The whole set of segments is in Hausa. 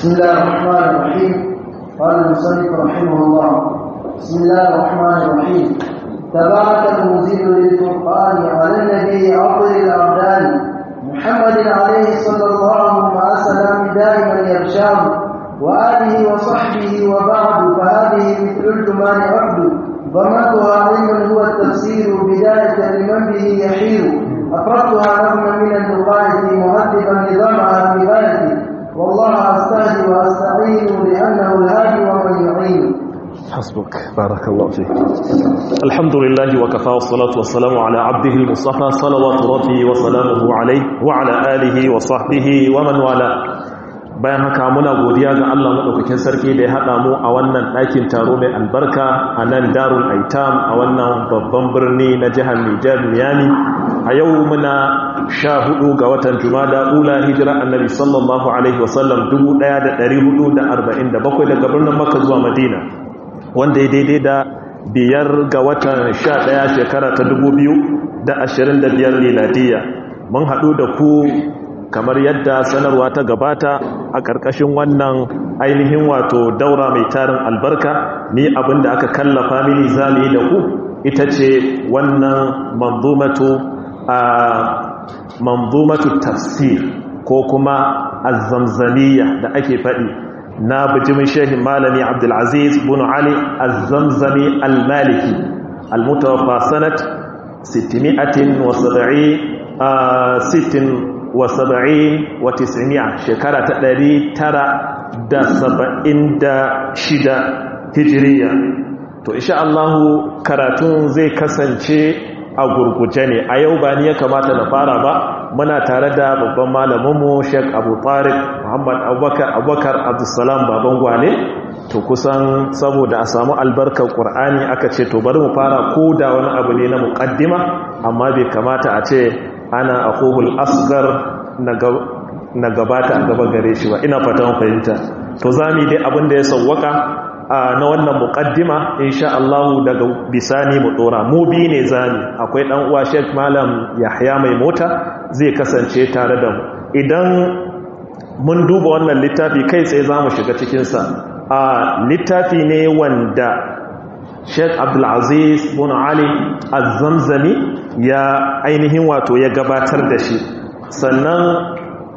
بسم الله الرحمن الرحيم قال المصنف رحمه الله بسم الله الرحمن الرحيم تبارك المنزل للفرقان على النبي عطر الأبدان محمد عليه صلى الله وسلم دائما يرشاه وآله وصحبه وبعد فهذه مثل الجمان عبد ضمنتها علما هو التفسير بداية لمن به يحير أقرأتها نظما من البقاية مهذبا نظامها في غايتي والله أستهدي وأستعين لأنه الهادي ومن يعين حسبك بارك الله فيك الحمد لله وكفى والصلاة والسلام على عبده المصطفى صلوات ربي وسلامه عليه وعلى آله وصحبه ومن والاه bayan haka muna godiya ga Allah madaukakin sarki da ya hada mu a wannan ɗakin taro mai albarka a nan Darul Aitam a wannan babban birni na jihar Nijar Miami a yau muna sha hudu ga watan Jumada ula hijira annabi sallallahu alaihi wasallam 1447 daga birnin Makka zuwa Madina wanda ya daidai da biyar ga watan sha ɗaya shekara ta dubu biyu da ashirin da biyar miladiya mun haɗu da ku kamar yadda sanarwa ta gabata a ƙarƙashin wannan ainihin wato daura mai tarin albarka ni abinda aka kallafa mini zami da ku ita ce wannan manzumatu a manzumatu tafsir ko kuma azzamzaniya da ake faɗi na bijimin shehin malami abdulaziz bin ali azzamzami al-maliki al-mutawaffa sanat 670 wa saba'in wa tisiniya shekara ta ɗari tara da saba'in da shida hijiriya to isha Allahu karatun zai kasance a gurguje ne a yau ba ni ya kamata na fara ba muna tare da babban malaminmu sheik abu tariq muhammad abubakar abubakar abdulsalam baban gwane to kusan saboda a samu albarkar ƙur'ani aka ce to bari mu fara ko da wani abu ne na muƙaddima amma bai kamata a ce ana akhul asgar na gabata a gaba gare shi ba ina fatan fahimta to zami dai abin da ya sauwaka na wannan muqaddima insha Allah daga bisani mu dora mu bi ne zami akwai dan uwa Sheikh Malam Yahya mai mota zai kasance tare da mu idan mun duba wannan littafi kai tsaye zamu shiga cikin sa a littafi ne wanda Sheikh Abdul Aziz bin Ali Az-Zamzami ya ainihin wato ya gabatar da shi sannan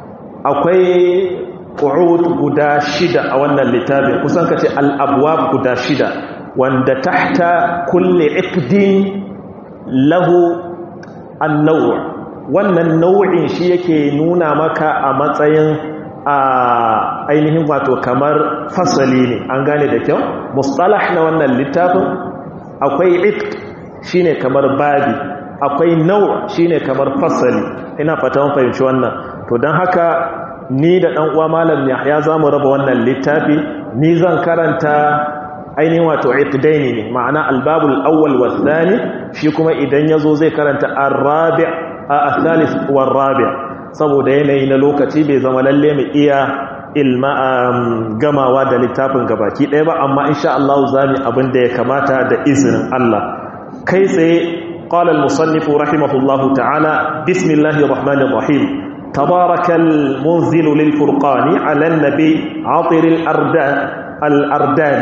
akwai ƙu'ud guda shida a wannan littafin kusan ka ce al'abuwa guda shida wanda tahta kulle ikdin lahu annau wannan nau'in shi yake nuna maka a matsayin a ainihin wato kamar fasali ne an gane da kyau mustalah na wannan littafin akwai itk shine kamar babi akwai nau shine kamar fasali ina fata mun fahimci wannan to don haka ni da ɗan uwa malam Yahya zamu raba wannan littafi ni zan karanta ainihin wato iqdaini ne ma'ana albabul awwal wa thani shi kuma idan yazo zai karanta ar-rabi' al-thalith wa rabi' saboda yanayi na lokaci bai zama lalle mu iya ilma gamawa da littafin gabaki ɗaya ba amma insha Allah zamu abin da ya kamata da izinin Allah kai tsaye قال المصنف رحمه الله تعالى بسم الله الرحمن الرحيم تبارك المنزل للفرقان على النبي عطر الأردان الأردان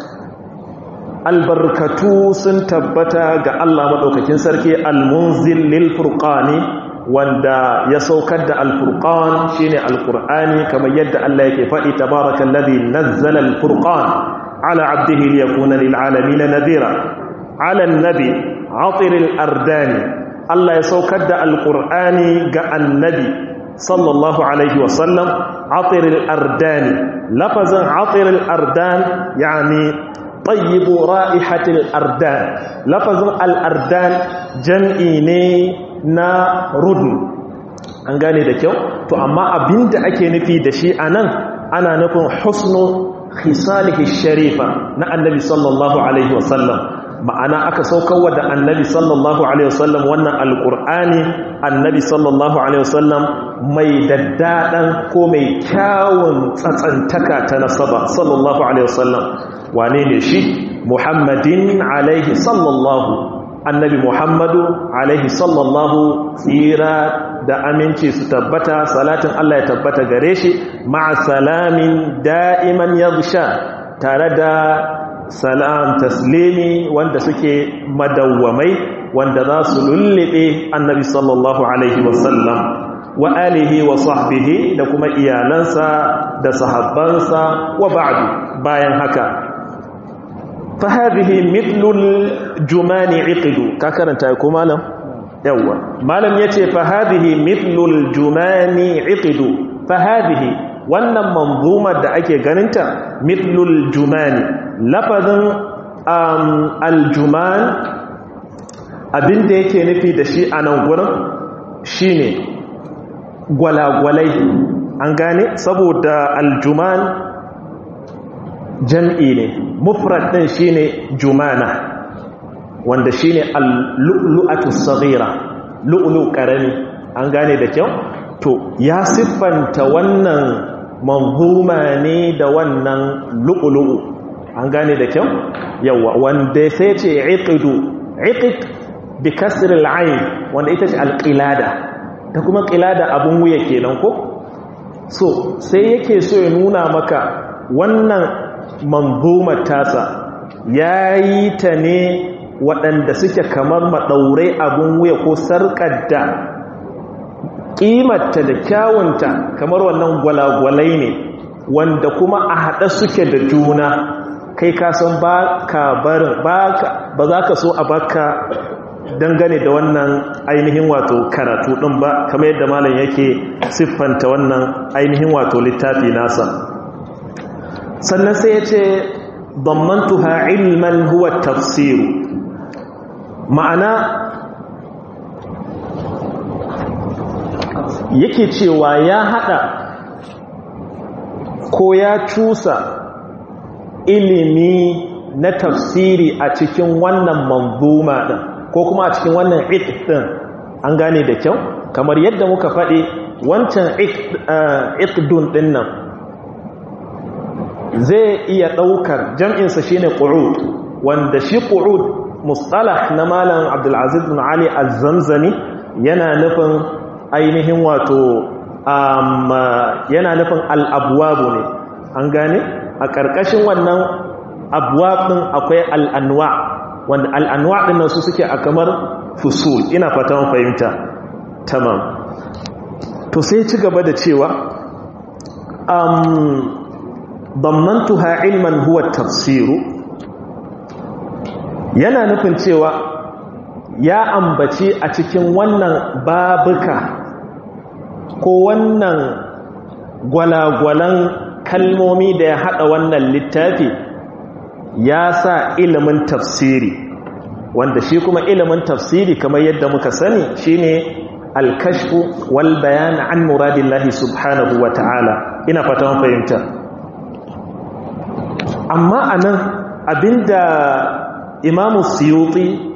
البركة سنتبتا قال الله مدوككين سركي المنزل للفرقان wanda ya saukar da alfurqan shine alqur'ani kamar yadda Allah yake faɗi tabarakallazi nazzala alfurqan ala abdihi liyakuna lil alamin nadhira ala an-nabi atir al-ardani Allah ya saukar da alqur'ani ga annabi sallallahu alaihi wasallam atir al-ardani lafazin atir al-ardan yani طيب رائحة الأردان لفظ الأردان جمعي ne na rudn an gane da kyau to amma abinda ake nufi da shi anan ana nufin husnu khisalihi sharifa na annabi sallallahu alaihi wasallam ma'ana aka saukarwa da annabi sallallahu alaihi wasallam wannan alqur'ani annabi sallallahu alaihi wasallam mai daddadan ko mai kyawun tsatsantaka ta nasaba sallallahu alaihi wasallam wane ne shi muhammadin alaihi sallallahu annabi muhammadu alaihi sallallahu tsira da aminci su tabbata salatin Allah ya tabbata gare shi ma'a salamin da'iman yagsha tare da salam taslimi wanda suke madawwamai wanda za su lullube annabi sallallahu alaihi wasallam wa alihi wa sahbihi da kuma iyalansa da sahabbansa wa ba'du bayan haka fa hadhihi mithlul jumani iqdu ka karanta ko malam yawa malam yace fa hadhihi mithlul jumani iqdu fa hadhihi wannan manzumar da ake ganinta mithlul jumani lafazin um, aljuman abinda yake nufi da shi a nan gurin shine gwalagwalai an gane saboda aljuman jam'i ne mufrad din shine jumana wanda shine al-lu'lu'atu saghira lu'lu karami an gane da kyau to ya siffanta wannan manzuma ne da wannan lu'lu'u an gane da kyau yawa wanda sai ce iqidu iqid bi kasr al-ayn wanda ita ce al-qilada ta kuma qilada abun wuya kenan ko so sai yake so ya nuna maka wannan manzumar tasa yayi ta ne waɗanda suke kamar maɗaurai abun wuya ko sarƙar da ƙimarta da kyawunta kamar wannan gwalagwalai ne wanda kuma a haɗe suke da juna kai kasan ba ka barin ba za ka so a baka dangane da wannan ainihin wato karatu ɗin ba kamar yadda malam yake siffanta wannan ainihin wato littafi nasa sannan sai ya ce dammantuha ilman huwa tafsiru ma'ana yake cewa ya hada ko ya cusa ilimi na tafsiri a cikin wannan manzuma din ko kuma a cikin wannan din an gane da kyau kamar yadda muka faɗi wancan iqdun din nan zai iya ɗaukar jam'insa shine qu'ud wanda shi qu'ud mustalah na malam abdulaziz bin ali az-zamzami yana nufin ainihin wato yana nufin al'abuwabu ne an gane a ƙarƙashin wannan abuwabin akwai al'anwa wanda al'anwa ɗin nan su suke a kamar fusul ina fatan fahimta tamam to sai ci gaba da cewa dammantuha ilman huwa tafsiru yana nufin cewa ya ambaci a cikin wannan babuka ko wannan gwalagwalan kalmomi da ya haɗa wannan littafi ya sa ilimin tafsiri wanda shi kuma ilimin tafsiri kamar yadda muka sani shine alkashfu wal bayan an muradillahi subhanahu wa ta'ala ina fata fahimta amma anan abinda imamu siyuti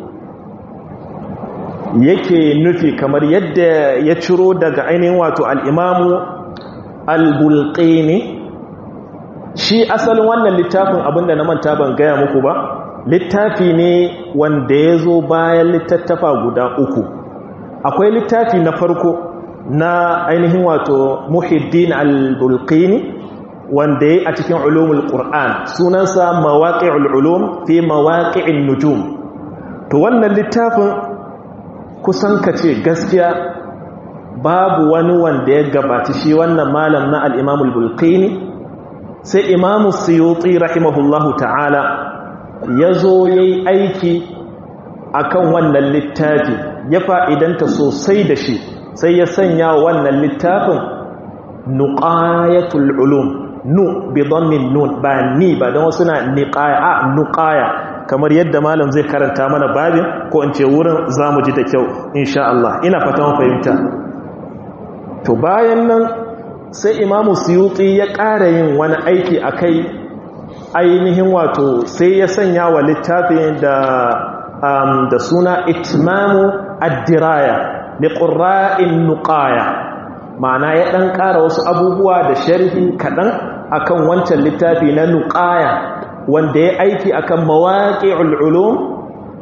yake nufi kamar yadda ya ciro daga ainihin wato al'imamu al-bulqini shi asalin wannan littafin abinda na manta ban gaya muku ba littafi ne wanda ya zo bayan littattafa guda uku akwai littafi na farko na ainihin wato muhiddin al-bulqini wanda ya a cikin ulumul qur'an sunansa mawaqi'ul ulum fi mawaqi'in nujum to wannan littafin kusan kace gaskiya babu wani wanda ya gabaci shi wannan malam na al-imam al-bulqini sai imam suyuti rahimahullahu ta'ala yazo yayi aiki akan wannan littafi ya fa'idanta sosai da shi sai ya sanya wannan littafin nuqayatul ulum nu bi dhammin nun ba ni ba dan wasu na niqaya a nuqaya kamar yadda malam zai karanta mana babin ko in ce wurin zamu ji da kyau insha Allah ina fatan fahimta to bayan nan sai imamu suyuti ya ƙara yin wani aiki akai ainihin wato sai ya sanya wa littafin da um, da suna itmamu ad-diraya li qurra'in nuqaya ma'ana ya ɗan ƙara wasu abubuwa da sharhi kaɗan akan wancan littafi na nuƙaya wanda ya aiki akan mawaƙi ul'ulum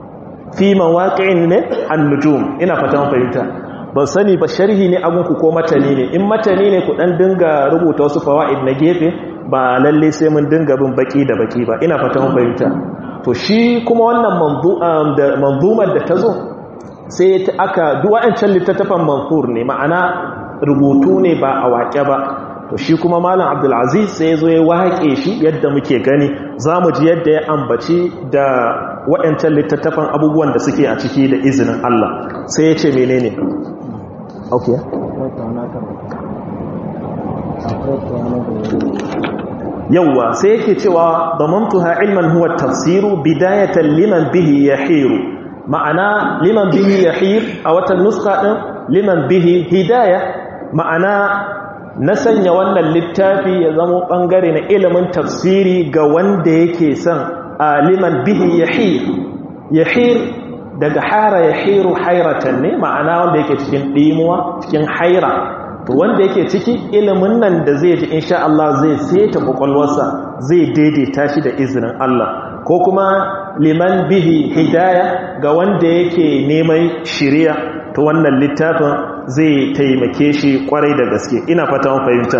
fi mawaqi'in ne an-nujum ina fatan fahimta ban sani ba sharhi ne abun ku ko matani ne in matani ne ku dan dinga rubuta wasu fawaid na gefe ba lalle sai mun dinga bin baki da baki ba ina fatan fahimta to shi kuma wannan da manzumar da ta zo sai ta aka duwa'ancan littattafan manfur ne ma'ana rubutu ne ba a waƙe ba to shi kuma malam abdulaziz sai zo ya waƙe shi yadda muke gani za mu ji yadda ya ambaci da waɗancan littattafan abubuwan da suke a ciki da izinin Allah sai ya ce menene okay yawwa sai yake cewa damantuha ilman huwa tafsiru bidayatan liman bihi yahiru ma'ana liman bihi yahir a watan nuska din liman bihi hidaya ma'ana na sanya wannan littafi ya zama bangare na ilimin tafsiri ga wanda yake son a liman bihi yahir yahir daga hara yahiru hairatan ne ma'ana wanda yake cikin dimuwa cikin haira to wanda yake ciki ilimin nan da zai ji insha Allah zai seta kwakwalwarsa zai daidaita shi da izinin Allah ko kuma liman bihi hidaya ga wanda yake neman shiriya to wannan littafin zai taimake shi kwarai da gaske ina fata mun fahimta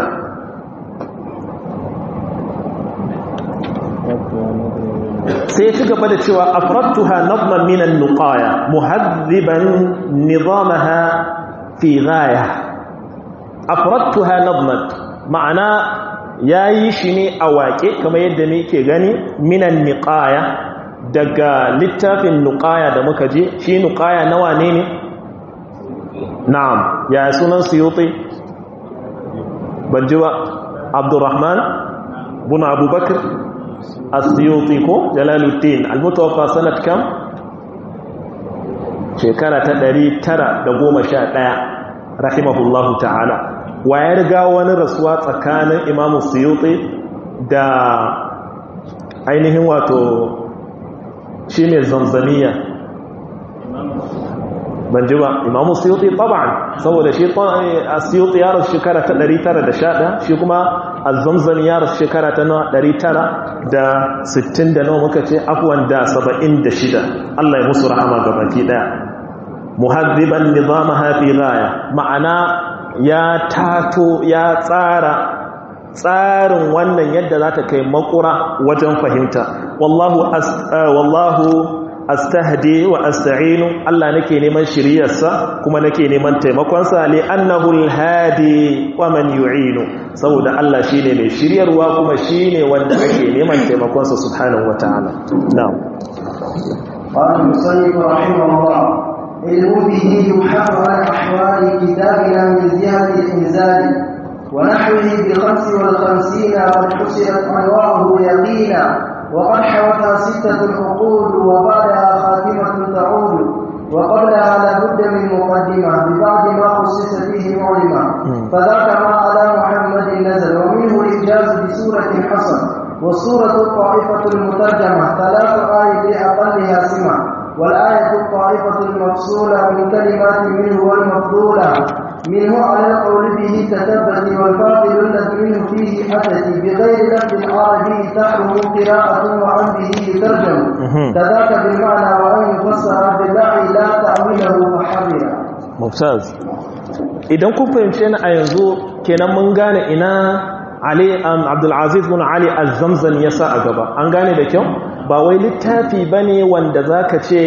sai ci gaba da cewa afradtuha nadman min an-nuqaya muhaddiban nizamaha fi ghaya afradtuha nadman ma'ana yayi shi ne a waƙe kamar yadda muke gani minan niqaya daga littafin nuqaya da muka je shi nuqaya nawa ne ne na'am ya sunan suyuti banji ba abdurrahman bin abubakar as-suyuti ko jalaluddin al-mutawaffa sanat kam shekara ta 911 rahimahullahu ta'ala wa ya riga wani rasuwa tsakanin imamu suyuti da ainihin wato shi ne zamzamiya ban ji ba imamu suyuti taban saboda shi suyuti ya rasu shekara ta 911 shi kuma azamzami ya rasu shekara ta 960 da nawa muka ce afuwan da 76 Allah ya musu rahama gabaki daya muhaddiban nizamaha fi ghaya ma'ana ya tato ya tsara tsarin wannan yadda za ta kai makura wajen fahimta wallahu wallahu astahdi wa asta'inu Allah nake neman shiriyarsa kuma nake neman taimakonsa li annahu alhadi wa man yu'inu saboda Allah shine mai shiryarwa kuma shine wanda ake neman taimakonsa subhanahu wataala na'am قال المصنف رحمه الله علم به يحق عن أحوال كتابنا من زيادة الإنزال ونحوه بخمس والخمسين قد حصلت أنواعه يقينا وقد حوتها ستة عقود وبعدها خاتمة تعود وقبلها لابد من مقدمة ببعض ما خصص فيه معلمة فذاك ما على محمد نزل ومنه الإجاز بسورة حصل والسورة الطائفة المترجمة ثلاث آية لأقلها سمع والآية الطائفة المفصولة من كلمات منه والمفضولة منه على القول به تثبت والباطل الذي منه فيه أتت بغير لفظ عربي تحرم قراءة وعن به يترجم كذاك بالمعنى وأن يفسر بالداعي لا تأويله فحرر ممتاز idan kun fahimce ni a yanzu kenan mun gane ina Ali Abdulaziz bin Ali Az-Zamzam ya sa a gaba an gane da kyau ba wai littafi bane wanda zaka ce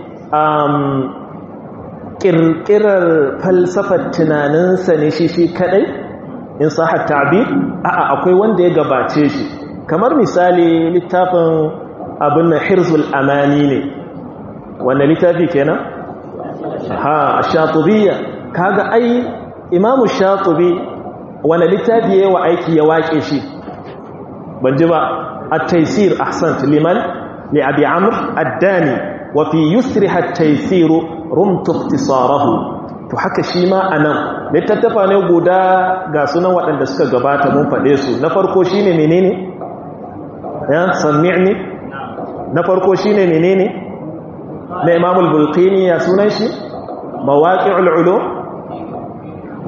ƙirƙirar falsafar tunaninsa ne shi shi kadai in sahar ta'bir a'a akwai wanda ya gabace shi kamar misali littafin abin na hirzul amani ne wanda littafi kenan ha shatubiyya kaga ai imamu shatubi wanda littafi yayi wa aiki ya wake shi ban ji ba at-taysir ahsant liman li abi amr ad-dani wa fi yusriha at-taysir rumtu ikhtisarahu to haka shi ma anan littattafa ne guda ga sunan waɗanda suka gabata mun faɗe su na farko shine menene ya sami'ni na farko shine menene na Imam al-Bulqini ya sunan shi mawaqi'ul ulum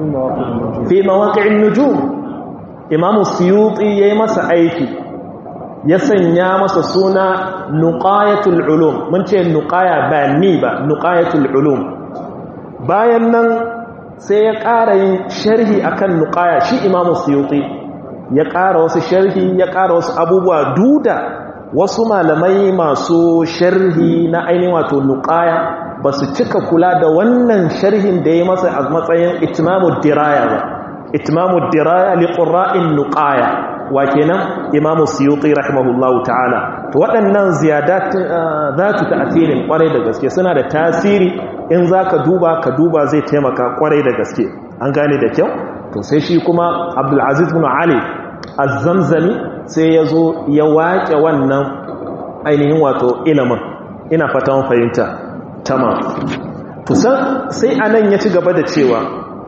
fi mawaqi'in nujum Imam Suyuti yayi masa aiki ya sanya masa suna nuqayatul ulum mun ce nuqaya ba ni ba nuqayatul ulum bayan nan sai ya ƙara yin sharhi akan nuqaya shi imamu suyuti ya ƙara wasu sharhi ya ƙara wasu abubuwa duda wasu malamai masu sharhi na ainihin wato nuqaya ba su cika kula da wannan sharhin da ya masa a matsayin itimamu diraya ba itimamu diraya li qurra'in nuqaya wa kenan imamu suyuti rahimahullahu ta'ala to waɗannan ziyadat zatu ta'thirin kwarai da gaske suna da tasiri in zaka duba ka duba zai taimaka kwarai da gaske an gane da kyau to sai shi kuma Abdul Aziz ibn Ali az-Zamzami sai yazo ya waƙe wannan ainihin wato ilimin ina fatan fahimta tamam to sai anan ya ci gaba da cewa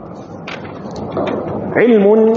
ilmun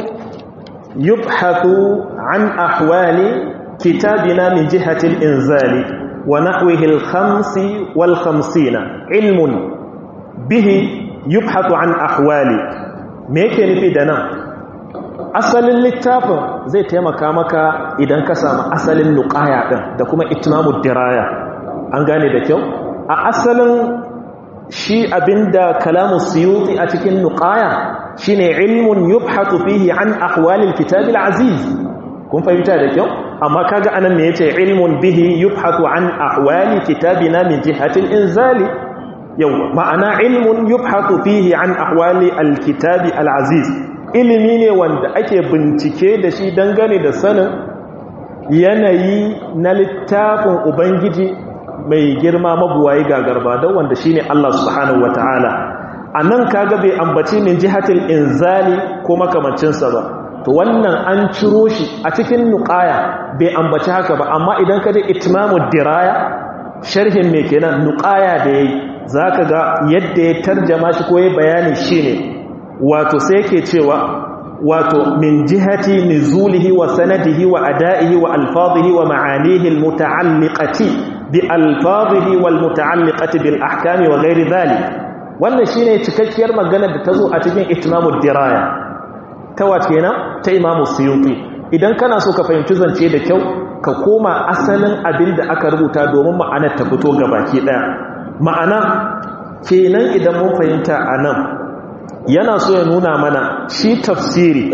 يبحث عن أحوال كتابنا من جهة الإنزال ونحوه الخمس والخمسين علم به يبحث عن أحوال ميكي نفي دنا أصل اللتاف زي تيما كامكا إذن كسام أصل النقايا da kuma itimamu diraya an gane da kyau a asalin shi abinda kalamu suyuti a cikin nuqaya shine ilmun yubhatu fihi an ahwalil kitabil aziz kun fahimta da kyau amma kaga anan ne yace ilmun bihi yubhatu an ahwali kitabina min jihatil inzali yau ma'ana ilmun yubhatu fihi an ahwali alkitabi alaziz ilimi ne wanda ake bincike da shi dangane da sanin yanayi na littafin ubangiji mai girma mabuwayi gagarba don wanda shine Allah subhanahu wataala a nan kaga bai ambaci min jihatil inzali ko makamancinsa ba to wannan an ciro shi a cikin nuqaya bai ambaci haka ba amma idan ka je itmamu diraya sharhin me kenan nuqaya da yayi zaka ga yadda ya tarjama shi ko ya bayani shine wato sai yake cewa wato min jihati nuzulihi wa sanadihi wa ada'ihi wa alfadhihi wa ma'anihi almuta'alliqati bi alfadhihi wal muta'alliqati bil ahkami wa ghairi dhalik wannan shine cikakkiyar magana da ta zo a cikin itimamud diraya ta wace kenan ta imamu suyuti idan kana so ka fahimci zance da kyau ka koma asalin abin da aka rubuta domin ma'anar ta fito baki daya ma'ana kenan idan mun fahimta a nan yana so ya nuna mana shi tafsiri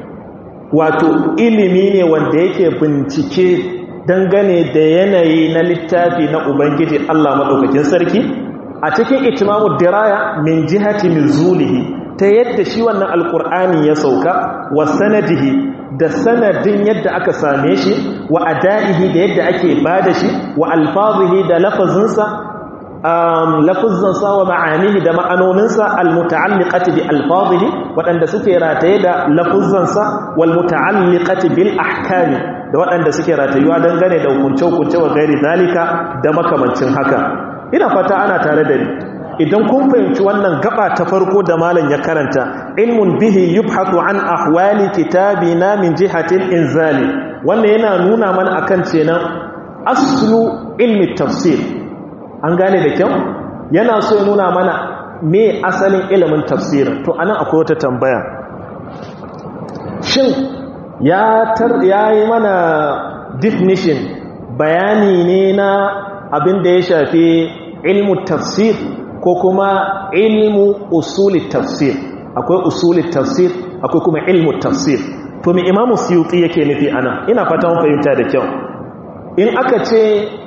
wato ilimi ne wanda yake bincike dangane da yanayi na littafi na ubangiji Allah maɗaukakin sarki a cikin itimamu diraya min jihati nuzulihi ta yadda shi wannan alkur'ani ya sauka wa sanadihi da sanadin yadda aka same shi wa ada'ihi da yadda ake bada shi wa alfazihi da lafazinsa lafazansa wa ma'anihi da ma'anoninsa almuta'alliqati bi alfazihi waɗanda suke rataye da lafazansa wal muta'alliqati bil ahkami da waɗanda suke ratayuwa dangane da hukunce-hukunce wa gairi zalika da makamancin haka ina fata ana tare da ni idan kun fahimci wannan gaba ta farko da malam ya karanta ilmun bihi yubhatu an ahwali kitabina min jihatil inzali wannan yana nuna mana akan cenan aslu ilmi tafsir an gane da kyau yana so ya nuna mana me asalin ilimin tafsir to anan akwai wata tambaya shin ya tar yayi mana definition bayani ne na abin da ya shafi ilmu tafsir ko kuma ilmu usuli tafsir akwai usuli tafsir akwai kuma ilmu tafsir to mai imamu suyuti yake nufi ana ina fata mun fahimta da kyau in aka ce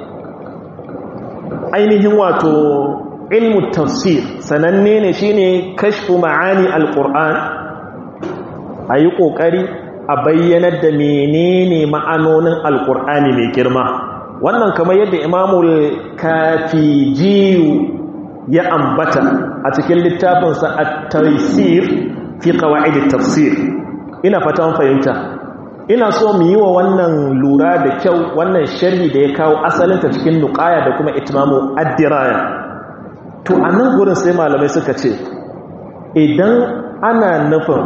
ainihin wato ilmu tafsir sananne ne shine kashfu ma'ani alquran ayi kokari a bayyanar da menene ma'anonin alqur'ani mai girma wannan kamar yadda imamul kafijiyu ya ambata a cikin littafinsa at-taysir fi qawaid at-tafsir ina fatan fahimta ina so mu yi wa wannan lura da kyau wannan sharhi da ya kawo asalinta cikin nuqaya da kuma itmamu ad-diraya to anan gurin sai malamai suka ce idan ana nufin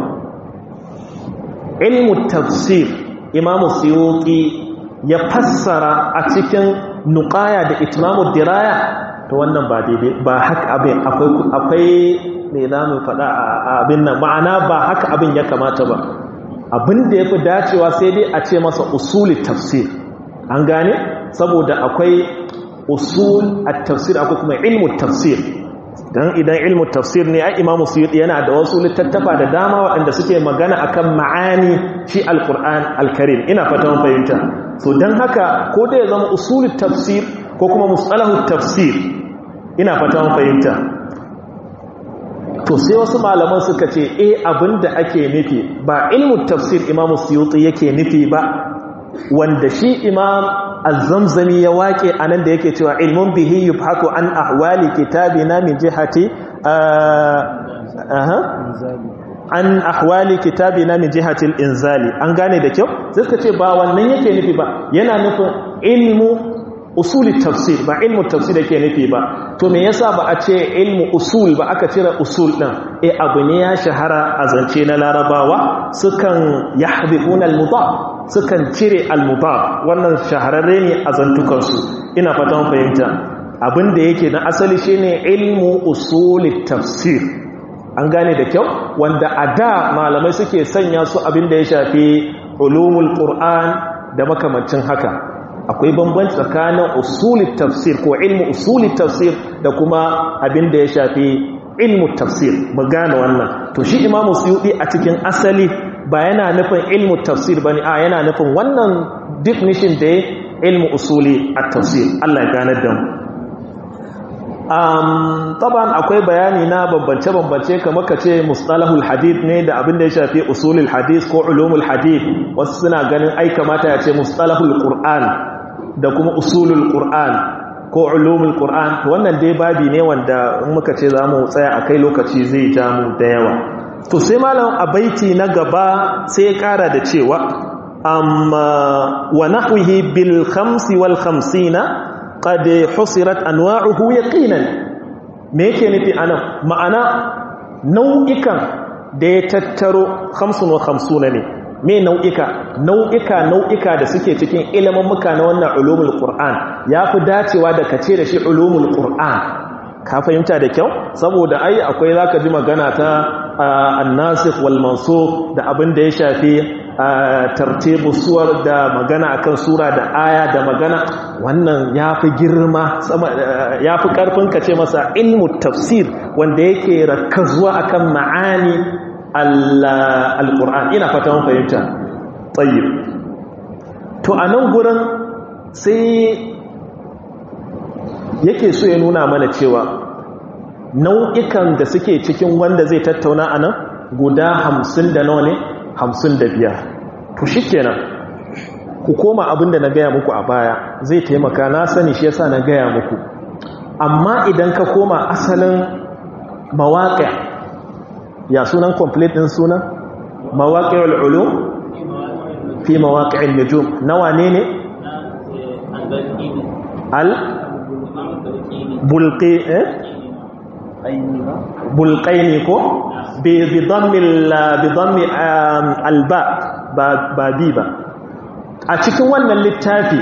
ilmu tafsir imamu suyuti ya fassara a cikin nuqaya da itmamu diraya to wannan ba daidai ba haka abin akwai akwai me zamu faɗa a abin nan ma'ana ba haka abin ya kamata ba abin da yafi dacewa sai dai a ce masa usuli tafsir an gane saboda akwai usul at-tafsir akwai kuma ilmu tafsir dan idan ilmu tafsir ne ai imamu suyuti yana da wasu littattafa da dama waɗanda suke magana akan ma'ani shi alquran alkarim ina fata mun fahimta so dan haka ko da ya zama usul tafsir ko kuma mustalahu tafsir ina fata mun fahimta to sai wasu malaman suka ce eh abinda ake nufi ba ilmu tafsir imamu suyuti yake nufi ba wanda shi imam az-zamzami ya wake anan da yake cewa ilmun bihi yubhatu an ahwali kitabina min jihati aha an ahwali kitabina min jihati al-inzali an gane da kyau sai suka ce ba wannan yake nufi ba yana nufin ilmu usuli tafsir ba ilmu tafsir yake nufi ba to me yasa ba a ce ilmu usul ba aka cire usul din eh abu ne ya shahara a zance na larabawa sukan yahdhuna al-mudaf sukan cire al-mudaf wannan shahararre ne a zantukansu ina fatan fahimta abinda yake na asali shine ilmu usuli tafsir an gane da kyau wanda a da malamai suke sanya su abinda ya shafi ulumul qur'an da makamancin haka akwai bambanci tsakanin usuli tafsir ko ilmu usuli tafsir da kuma abinda ya shafi ilmu tafsir mu gane wannan to shi imamu suyudi a cikin asali ba yana nufin ilmu tafsir bane a yana nufin wannan definition da ilmu usuli at-tafsir Allah ya gane da mu um taban akwai bayani na bambance bambance kamar kace mustalahul hadith ne da abin da ya shafi usulul hadith ko ulumul hadith wasu suna ganin ai kamata ya ce mustalahul qur'an da kuma usulul qur'an ko ulumul qur'an wannan dai babi ne wanda in muka ce zamu tsaya akai lokaci zai ja mu da yawa to sai malam a baiti na gaba sai ya kara da cewa amma wa nahwihi bil khamsi wal khamsina qad husirat anwa'uhu yaqinan me yake nufi anan ma'ana nau'ikan da ya tattaro 55 ne me nau'ika nau'ika nau'ika da suke cikin ilimin muka na wannan ulumul qur'an yafi dacewa da kace da shi ulumul qur'an ka fahimta da kyau saboda ai akwai zaka ji magana ta annasikh wal mansukh da abin da ya shafi tartibu suwar da magana akan sura da aya da magana wannan yafi girma yafi karfin kace masa ilmu tafsir wanda yake rakkazuwa akan ma'ani al-qur'an ina fata mun fahimta tayyib to anan gurin sai yake so ya nuna mana cewa nau'ikan da suke cikin wanda zai tattauna a nan guda hamsin da nawa ne hamsin da biyar to shi kenan ku koma abin da na gaya muku a baya zai taimaka na sani shi yasa na gaya muku amma idan ka koma asalin mawaƙa ya sunan complete ɗin sunan mawaƙa al'ulu fi mawaƙa al-nujum nawa ne ne al bulqi eh bulqaini ko bi bidammi bidammi alba ba bi ba a cikin wannan littafi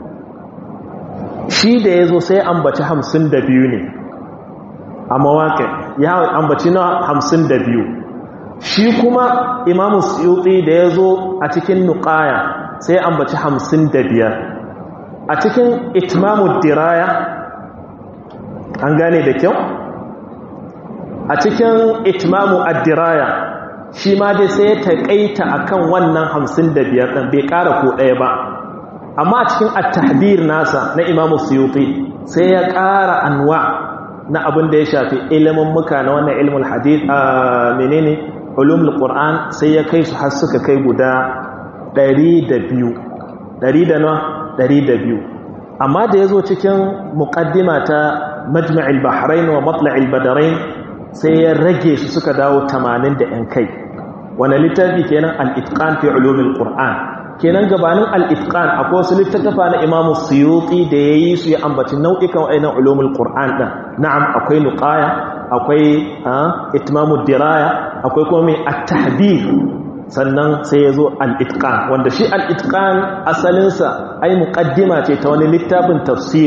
shi da yazo sai ambaci 52 ne a mawaƙi ya ambaci na 52 shi kuma imamu suyuti da yazo a cikin nuqaya sai ambaci 55 a cikin itmamu diraya an gane da kyau a cikin itmamu addiraya shi ma dai sai ya taƙaita akan wannan hamsin da biyar ɗan bai ƙara ko ɗaya ba amma a cikin at-tahbir nasa na imamu suyuti sai ya ƙara anwa na abin da ya shafi ilimin muka na wannan ilimin hadith a menene ulumul qur'an sai ya kai su har suka kai guda 102 100 da na 102 amma da yazo cikin muqaddima ta majma'il bahrain wa matla'il badarain sai ya rage su suka dawo 80 da yan kai wani littafi kenan al-itqan fi ulumil qur'an kenan gabanin al-itqan akwai wasu littattafa na Imam Suyuti da yayi su ya ambaci nau'ikan wayannan ulumul qur'an din na'am akwai nuqaya akwai itmamud diraya akwai kuma mai at-tahdid sannan sai yazo al-itqan wanda shi al-itqan asalin sa ai muqaddima ce ta wani littafin tafsiri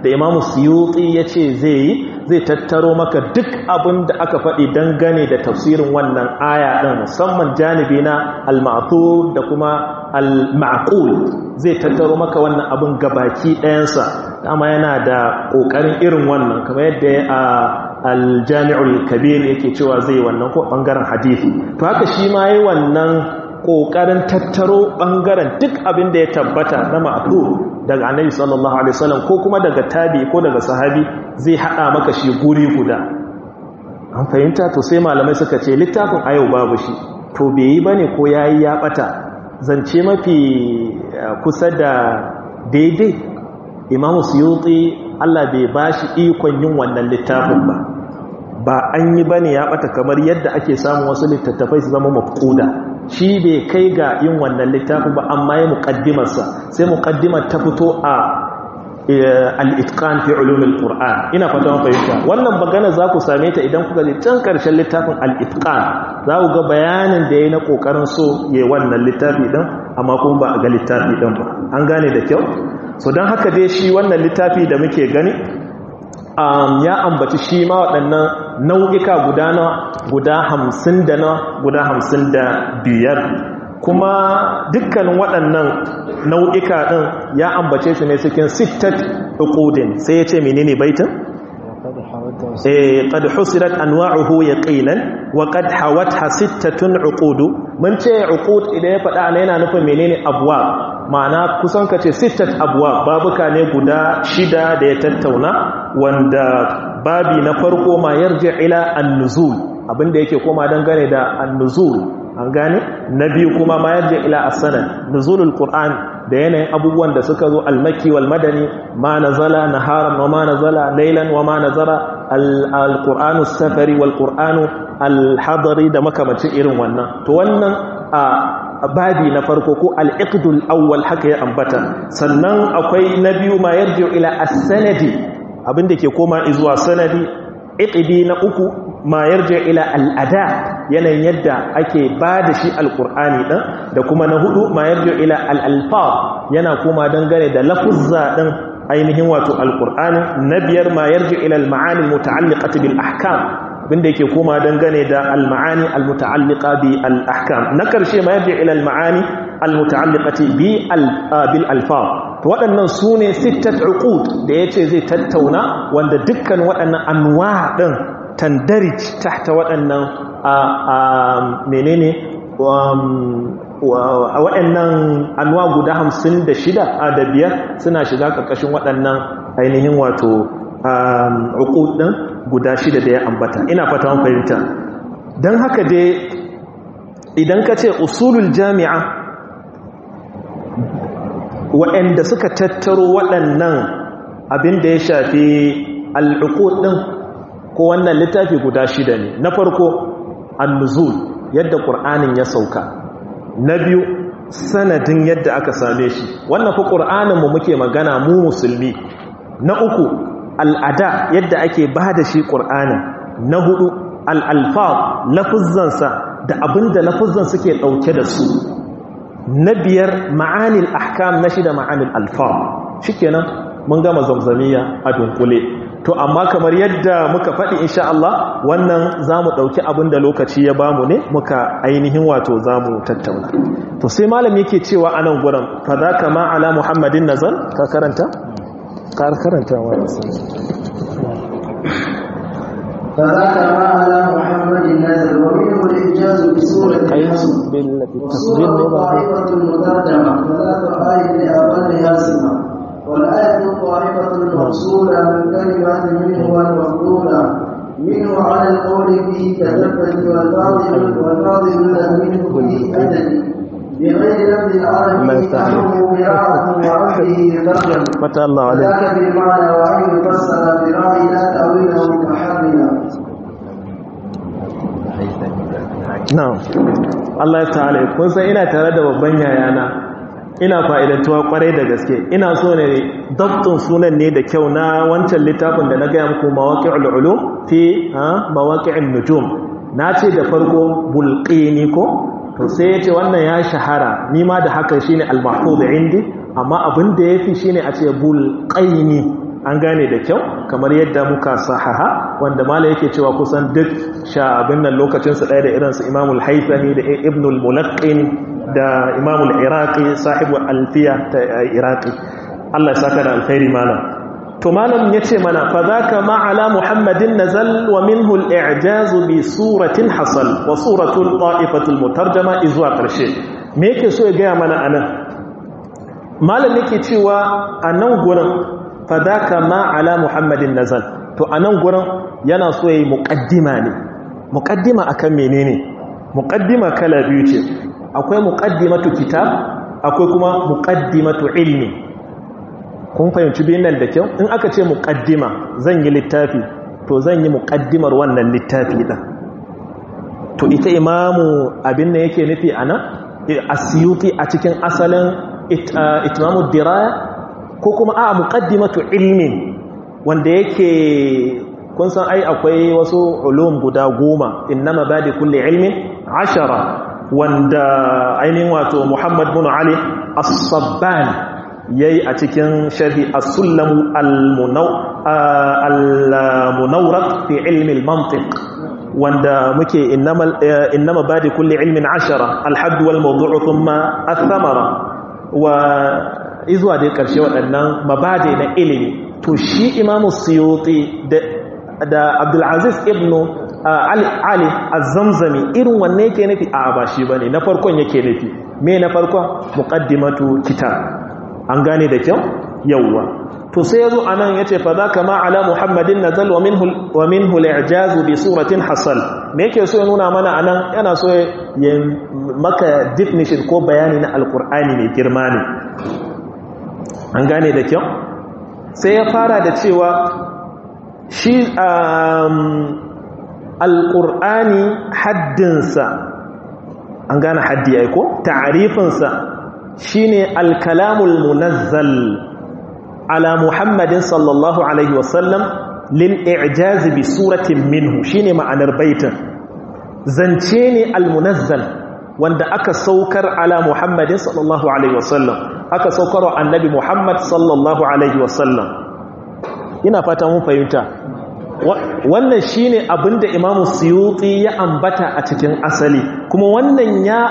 da imamu suyuti ya ce zai yi zai tattaro maka duk abin da aka faɗi dangane da tafsirin wannan aya ɗin musamman janibi na al-ma'thur da kuma al-ma'qul zai tattaro maka wannan abin gabaki ɗayansa dama yana da ƙoƙarin irin wannan kamar yadda a aljami'ul kabir yake cewa zai wannan ko ɓangaren hadithi to haka shi ma yi wannan ƙoƙarin tattaro ɓangaren duk abin da ya tabbata na ma'afu daga annabi sallallahu alaihi wasallam ko kuma daga tabi ko daga sahabi zai haɗa maka shi guri guda an fahimta to sai malamai suka ce littafin ayau babu shi to bai yi bane ko yayi ya ɓata zance mafi kusa da daidai imamu suyuti Allah bai ba shi ikon yin wannan littafin ba ba an yi bane ya bata kamar yadda ake samun wasu littattafai su zama mafkuda shi bai kai ga yin wannan littafin ba amma ya muƙaddimarsa sai muƙaddimar ta fito a al-itqan fi ulumil qur'an ina fata mun fahimta wannan magana za ku same ta idan kuka je can karshen littafin al-itqan za ku ga bayanin da yayi na kokarin so yayi wannan littafi din amma kuma ba a ga littafi din ba an gane da kyau so don haka dai shi wannan littafi da muke gani ya ambaci shi ma waɗannan nau'ika guda na guda hamsin da na guda hamsin da biyar kuma dukkanin waɗannan nau'ika ɗin ya ambace su ne cikin sittat uqudin sai ya ce menene baitin qad husirat anwa'uhu yaqinan wa qad hawatha sittatun uqudu mun ce uqud idan ya faɗa ne yana nufin menene abwa ma'ana kusan kace sittat abwa babuka ne guda shida da ya tattauna wanda babi na farko ma yarji ila an-nuzul abinda yake koma dangane da an-nuzul an gane na biyu kuma ma yarji ila as-sanad nuzulul qur'an da yanayin abubuwan da suka zo al-makki wal madani ma nazala naharan wa ma nazala laylan wa ma nazara al-qur'anu safari wal qur'anu al-hadari da makamacin irin wannan to wannan a babi na farko ko al-iqdul awwal haka ya ambata sannan akwai na biyu ma yarji ila as-sanadi abinda ke koma zuwa sanadi iqdi na uku ma yarji ila al-ada yanayin yadda ake ba da shi alkur'ani ɗin da kuma na hudu ma yarjo ila al'alfa yana kuma dangane da lafuzza ɗin ainihin wato alkur'ani na biyar ma yarjo ila al-ma'ani muta'alliqati bil ahkam abinda yake koma dangane da al-ma'ani al-muta'alliqa bi al-ahkam na karshe ma yarjo ila al-ma'ani al-muta'alliqati bi bil alfa to waɗannan su ne sittat uqud da yace zai tattauna wanda dukkan waɗannan anwa ɗin tandarij tahta waɗannan a menene waɗannan anwa guda hamsin da shida a da biyar suna shiga ƙarƙashin waɗannan ainihin wato ɗin guda shida da ya ambata ina fata fahimta don haka dai idan ka ce usulul jami'a waɗanda suka tattaro waɗannan abin da ya shafi al'ukud ɗin ko wannan littafi guda shida ne na farko annuzul yadda ƙur'anin ya sauka na biyu sanadin yadda aka same shi wannan fa ƙur'aninmu muke magana mu musulmi na uku al'ada yadda ake ba da shi ƙur'anin na hudu al'alfa lafuzzansa da abinda lafuzzan suke ɗauke da su na biyar ma'anil ahkam na shida ma'anil alfa shi kenan mun gama zamzamiya a dunkule to amma kamar yadda muka faɗi insha Allah wannan za mu ɗauki abin da lokaci ya bamu ne muka ainihin wato za mu tattauna to sai malam yake cewa a nan gurin fa za ka ma'ala muhammadin nazar ka karanta? ka karanta wa فذاك ما على محمد نزل ومنه الإنجاز بسورة الحمد والسورة طائفة مترجمة ثلاث آية لأقلها سمة والآية الطائفة المفصولة من كلمات منه والمفضولة منه على القول فيه تثبت والفاضل والفاضل منه فيه أدب بغير لفظ العربي أنه قراءة وعبده يترجم فتح الله عليك ذاك بالمعنى وأن يفسر برأي لا تأويله متحرما na'am Allah ya ta'ala kun san ina tare da babban yayana ina fa'idantuwa kwarai da gaske ina so ne dabtun sunan ne da kyau na wancan littafin da na gaya muku mawaqi'ul ulum fi mawaqi'in nujum na ce da farko bulqini ko to sai yace wannan ya shahara ni ma da haka shine al-mahfuz indi amma abin da yafi shine a ce bulqaini an gane da kyau kamar yadda muka sahaha wanda mala yake cewa kusan duk sha abin nan lokacinsu ɗaya da irinsu imamul haifani da ibnul mulaqqin da imamul iraqi sahibu alfiya ta iraqi Allah ya saka da alkhairi malam to malam yace mana fa zaka ma ala muhammadin nazal wa minhu al-i'jaz bi suratin hasal wa suratul ta'ifatul mutarjama izwa karshe me yake so ya ga mana anan malam yake cewa anan gurin fa zaka ma ala muhammadin nazal to anan gurin yana so yayi muqaddima ne muqaddima akan menene muqaddima kala biyu ce akwai muqaddimatu kitab akwai kuma muqaddimatu ilmi kun fahimci biyun nan da kyau in aka ce muqaddima zan yi littafi to zan yi muqaddimar wannan littafi din to ita imamu abin da yake nufi anan asyuti a cikin asalin itmamu diraya ko kuma a muqaddimatu ilmin wanda yake kun san ai akwai wasu ulum guda goma innama badi kulli ilmin ashara wanda ainihin wato Muhammad bin Ali As-Sabban yayi a cikin sharhi As-Sullamu al-Munawraq fi ilmi al-mantiq wanda muke innama innama badi kulli ilmin ashara al-hadd wal mawdu' thumma ath-thamara wa izwa da karshe waɗannan mabade na ilimi to shi Imam Suyuti da da Abdulaziz ibn Ali Ali Az-Zamzami irin wanne yake nufi a ba shi bane na farkon yake nufi me na farkon muqaddimatu kitab an gane da kyau yawwa to sai yazo anan yace fa zaka ma ala muhammadin nazal wa minhu wa minhu al-i'jaz bi suratin hasal me yake so ya nuna mana anan yana so ya maka definition ko bayani na alqur'ani mai girma ne an gane da kyau sai ya fara da cewa shi alƙur'ani haddinsa an gane haddi ya ko ta'arifinsa shi ne alkalamul munazzal ala muhammadin sallallahu alaihi wasallam lil i'jazi bi suratin minhu shi ne ma'anar baitin zance ne almunazzal wanda aka saukar ala muhammadin sallallahu alaihi wasallam aka saukar wa annabi muhammad sallallahu alaihi wasallam ina fata mun fahimta wannan shine abinda imamu suyuti ya ambata a cikin asali kuma wannan ya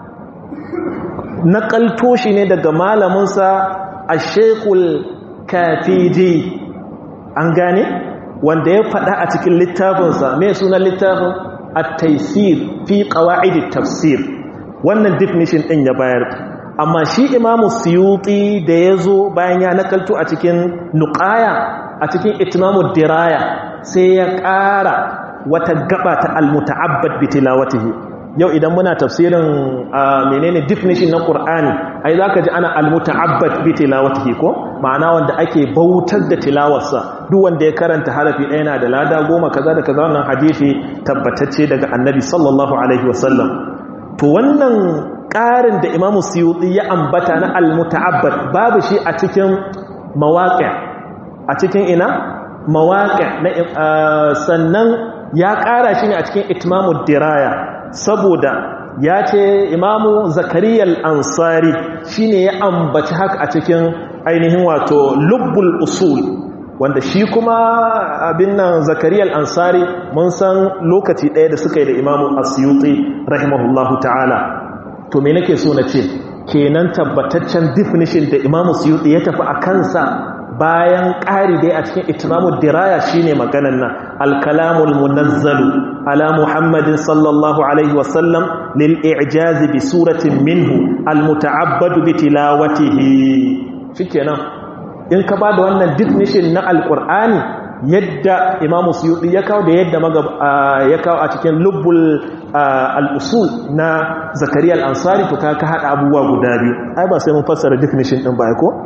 nakalto shi ne daga malaminsa a shekul kafiji an gane wanda ya faɗa a cikin littafinsa mai sunan littafin a taisir fi ƙawa'idin tafsir wannan definition ɗin ya bayar amma shi imamu suyuti da ya zo bayan ya nakalto a cikin nuƙaya a cikin itimamu diraya sai ya ƙara wata gaba ta almuta'abbad bi tilawatihi yau idan muna tafsirin menene definition na Qur'ani ai zaka ji ana almuta'abbad bi tilawatihi ko ma'ana wanda ake bautar da tilawarsa duk wanda ya karanta harafi ɗaya yana da lada goma kaza da kaza wannan hadisi tabbatacce daga Annabi sallallahu alaihi wasallam to wannan ƙarin da Imam Suyuti ya ambata na almuta'abbad babu shi a cikin mawaƙi' a cikin ina mawaƙi sannan ya ƙara shi ne a cikin itimamu diraya saboda ya ce imamu zakariyar ansari shi ne ya ambaci haka a cikin ainihin wato lubbul usul wanda shi kuma abin nan zakariyar ansari mun san lokaci ɗaya da suka yi da imamu asiyuti rahimahullahu ta'ala to me nake so na ce kenan tabbataccen definition da imamu suyuti ya tafi a kansa bayan ƙari dai a cikin itimamu diraya shine maganan nan alkalamul munazzalu ala muhammadin sallallahu alaihi wasallam lil i'jazi bi suratin minhu almuta'abbadu bi tilawatihi shikenan in ka bada wannan definition na alqur'ani yadda imamu suyuti ya kawo da yadda ya kawo a cikin lubbul al-usul na zakariya al-ansari to ka hada abubuwa guda biyu ai ba sai mun fassara definition din ba ko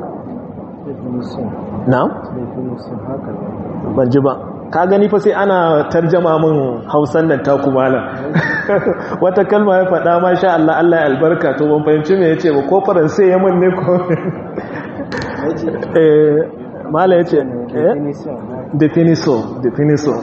na'am ban ji ba ka gani fa sai ana tarjama min hausan nan ta kumala wata kalma ya faɗa ma sha Allah Allah ya albarka to ban fahimci me yace ba ko faransai ya mun ne ko eh mala yace definition definition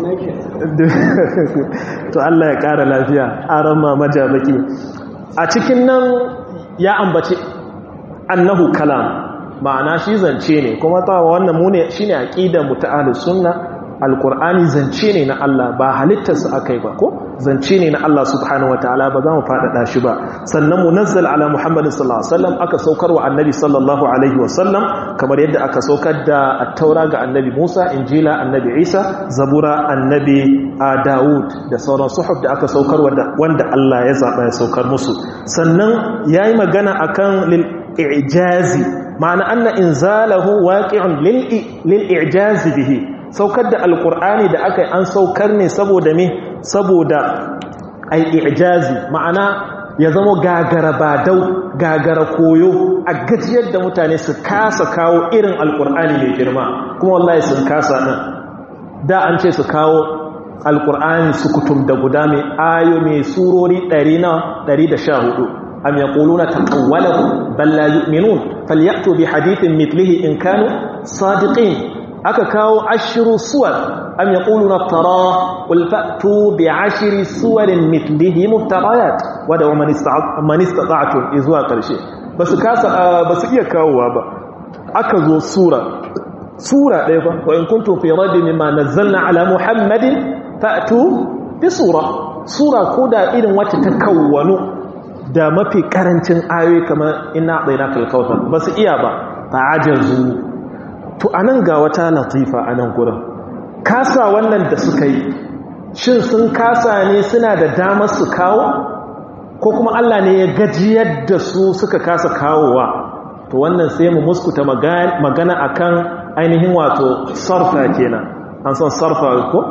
to Allah ya ƙara lafiya aran ma majabaki a cikin nan ya ambaci annahu kalam ma'ana shi zance ne kuma ta wannan mu ne shine aqidar mu ta ahlus sunna alqur'ani zance ne na Allah ba halittarsa akai ba ko zance ne na Allah subhanahu wataala ba za mu faɗaɗa shi ba sannan munazzal ala muhammadin sallallahu alaihi wasallam aka saukar wa annabi sallallahu alaihi wasallam kamar yadda aka saukar da at-taura ga annabi Musa injila annabi Isa zabura annabi Dawud da sauran suhuf da aka saukar wanda Allah ya zaba ya saukar musu sannan yayi magana akan lil i'jazi ma'ana anna inzalahu waqi'un lil i'jazi bihi saukar da alqur'ani da aka an saukar ne saboda me saboda ai i'jazi ma'ana ya zama gagara badau gagara koyo a gajiyar da mutane su kasa kawo irin alqur'ani mai girma kuma wallahi sun kasa din da an ce su kawo alqur'ani su kutum da guda mai ayo mai surori 100 na 114 أم يقولون تقوله بل لا يؤمنون فليأتوا بحديث مثله إن كانوا صادقين أككاو عشر صور أم يقولون افتراه قل فأتوا بعشر صور مثله مفتريات ودعوا من, استطع... من استطعتم إذوا قرشي بس كاسا بس إيا كاو وابا أكذو صورة صورة ليفا وإن كنتم في ريب مما نزلنا على محمد فأتوا بصورة صورة كودا إذن وتتكونوا da mafi karancin ayoyi kamar ina ɗaina kalkautar ba su iya ba ta ajazu to anan ga wata latifa a nan gurin kasa wannan da suka yi shin sun kasa ne suna da damar su kawo ko kuma Allah ne ya gajiyar da su suka kasa kawowa to wannan sai mu muskuta magana akan ainihin wato sarfa kenan an san sarfa ko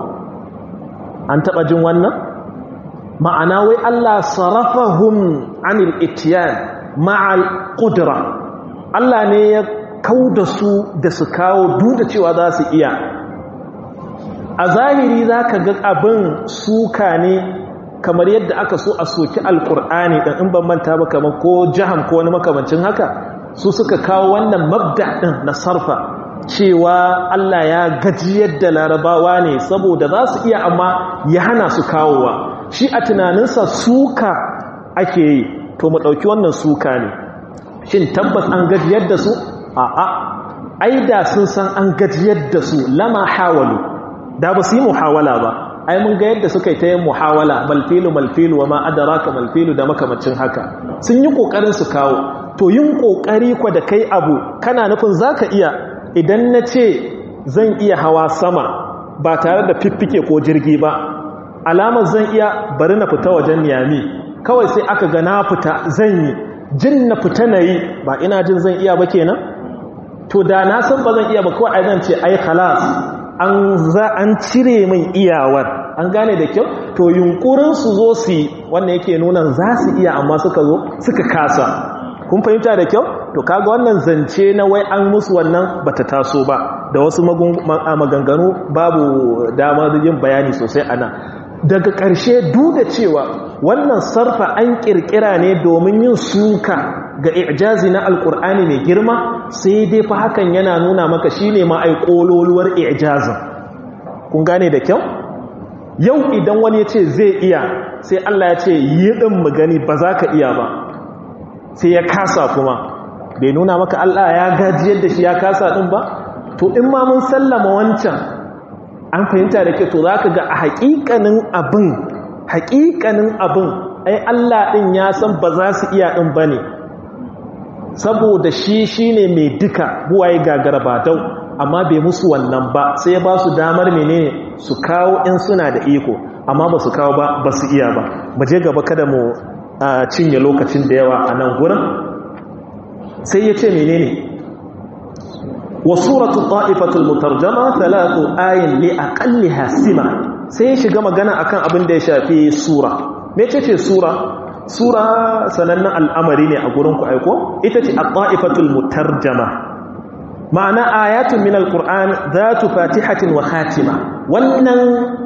an taba jin wannan ma'ana wai Allah sarafahum anil itiyan ma'al qudra Allah ne ya kauda su da su kawo duk da cewa za su iya a zahiri zaka ga abin suka ne kamar yadda aka so a soki alkur'ani dan in ban manta ba kamar ko jaham ko wani makamancin haka su suka kawo wannan mabda din na sarfa cewa Allah ya gajiyar da larabawa ne saboda za su iya amma ya hana su kawowa shi a tunaninsa suka ake yi to mu ɗauki wannan suka ne shin tabbas an gajiyar da su a'a ai da sun san an gajiyar da su lama hawalu da ba su yi muhawala ba ai mun ga yadda suka yi ta yin muhawala malfilu malfilu wa ma adraka malfilu da makamacin haka sun yi kokarin su kawo to yin kokari kwa da kai abu kana nufin zaka iya idan na ce zan iya hawa sama ba tare da fiffike ko jirgi ba alamar zan iya bari na fita wajen niyami kawai sai aka ga na fita zan yi jin na fita na yi ba ina jin zan iya ba kenan to da na san ba zan iya ba kawai zan ce ai khalas an za an cire min iyawar an gane da kyau to yunkurin su zo su yi wannan yake nuna za su iya amma suka zo suka kasa kun fahimta da kyau to kaga wannan zance na wai an musu wannan bata taso ba da wasu maganganu babu damar yin bayani sosai ana daga ƙarshe duk da cewa wannan sarfa an ƙirƙira ne domin yin suka ga ijazi na alƙur'ani mai girma sai dai fa hakan yana nuna maka shine ma ai ƙololuwar ijazin kun gane da kyau yau idan wani ya ce zai iya sai Allah ya ce yi ɗin mu gani ba za ka iya ba sai ya kasa kuma bai nuna maka Allah ya gajiyar da shi ya kasa ɗin ba to in ma mun sallama wancan an fahimta da ke to za ka ga a haƙiƙanin abin haƙiƙanin abin ai Allah ɗin ya san ba za su iya ɗin ba ne saboda shi shi ne mai duka buwaye gagara ba dau amma bai musu wannan ba sai ya ba su damar menene su kawo in suna da iko amma ba su kawo ba ba su iya ba mu je gaba kada mu cinye lokacin da yawa a nan gurin sai ya ce menene wa suratu ta'ifatul mutarjama thalathu ayin li aqalliha sima sai ya shiga magana akan abin da ya shafi sura mece ce sura sura sanannen al'amari ne a gurin ku aiko ita ce at-ta'ifatul mutarjama ma'ana ayatun min al-qur'an dhatu fatihatin wa khatima wannan